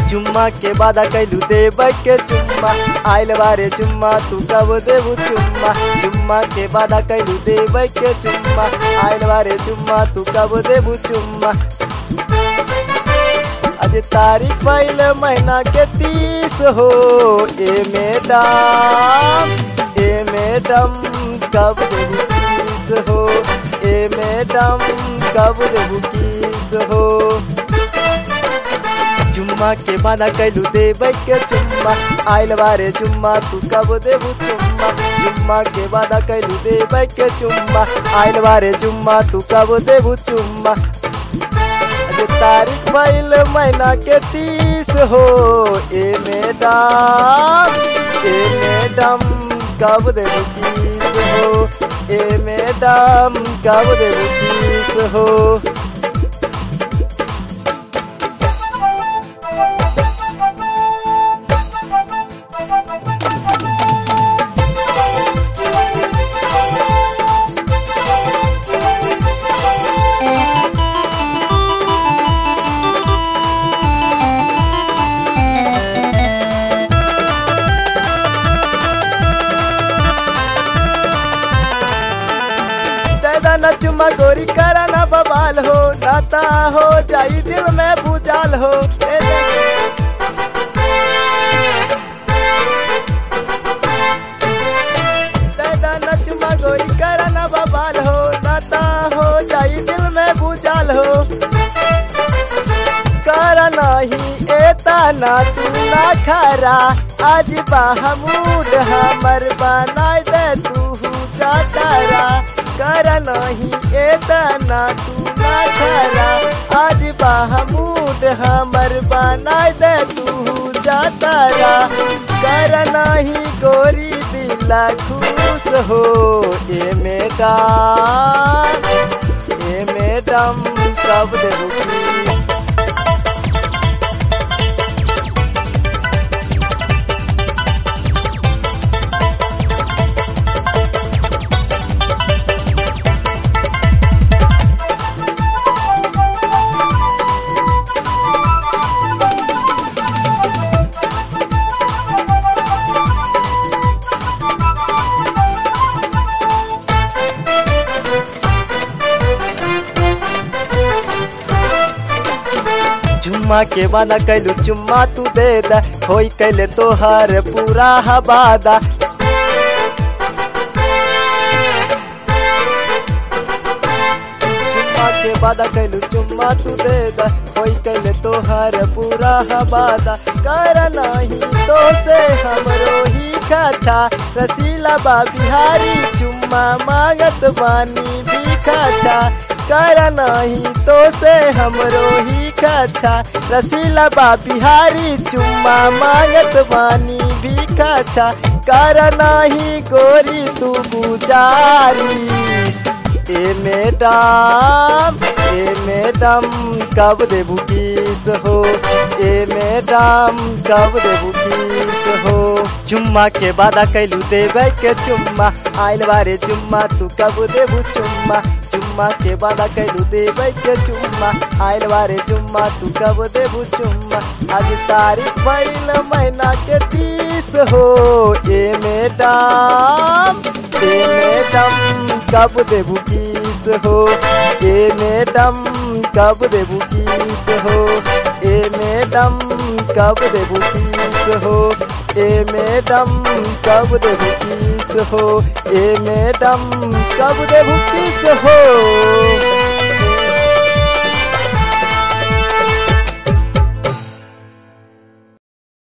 चुम्मा के वादा कैलू देबै के चुम्मा आइल बारे चुम्मा तू कब देबू चुम्मा चुम्मा के वादा कैलू देबै के चुम्मा आइल बारे चुम्मा तू कब देबू चुम्मा आज तारीख पहले महीना के तीस हो ए मैडम ए मैडम कब देबू किस हो ए मैडम कब देबू किस हो चुम्मा के वादा कैलू देबै के चुम्मा आइल बारे चुम्मा तू कब देबू चुम्मा चुम्मा के वादा कैलू देबै के चुम्मा आइल बारे चुम्मा तू कब देबू चुम्मा आज तारीख भइल महीना के तीस हो ए मैडम ए मैडम कब देबू किस हो ए मैडम कब देबू किस हो दादा न चुम्मा गोरी करा ना बवाल हो नाता हो जाई दिल में भूजाल हो ए दादा न चुम्मा गोरी करा ना बवाल हो नाता हो जाई दिल में भूजाल हो कर नहीं एता ना तू ना खरा आज बाहमूड हमर बनाई दे तू जातरा कर नहीं एता ना तू ना खरा आज बाहमूड हमर बनाई दे तू जातरा कर नहीं गोरी दिला खुश हो ए मैडम ए मैडम कब देबू की चुम्मा के वादा कैलू चुम्मा तू दे दा होई कैले तोहर पूरा हवादा चुम्मा के वादा कैलू चुम्मा तू दे दा होई कैले तोहर पूरा हवादा कर नहीं तो से हमरो ही खाछा रसीला बा बिहारी चुम्मा मांगत बानी भी खाछा कर नहीं तो से हमरो ही खाछा रसीला बा बिहारी चुम्मा मांगत बानी भी खाछा कर नहीं गोरी तू गुजारिश ए मैडम ए मैडम कब देबू किस हो ए मैडम कब देबू किस हो चुम्मा के वादा कैलू देबै के चुम्मा आइल बारे चुम्मा तू कब देबू चुम्मा चुम्मा के वादा कैलू देबै के चुम्मा आइल बारे चुम्मा तू कब देबू चुम्मा आज तारीख भइल महीना के तीस हो ए मैडम ए मैडम कब देबू किस हो ए मैडम कब देबू किस हो ए मैडम कब देबू किस हो ए मैडम कब देबू किस हो ए मैडम कब देबू किस हो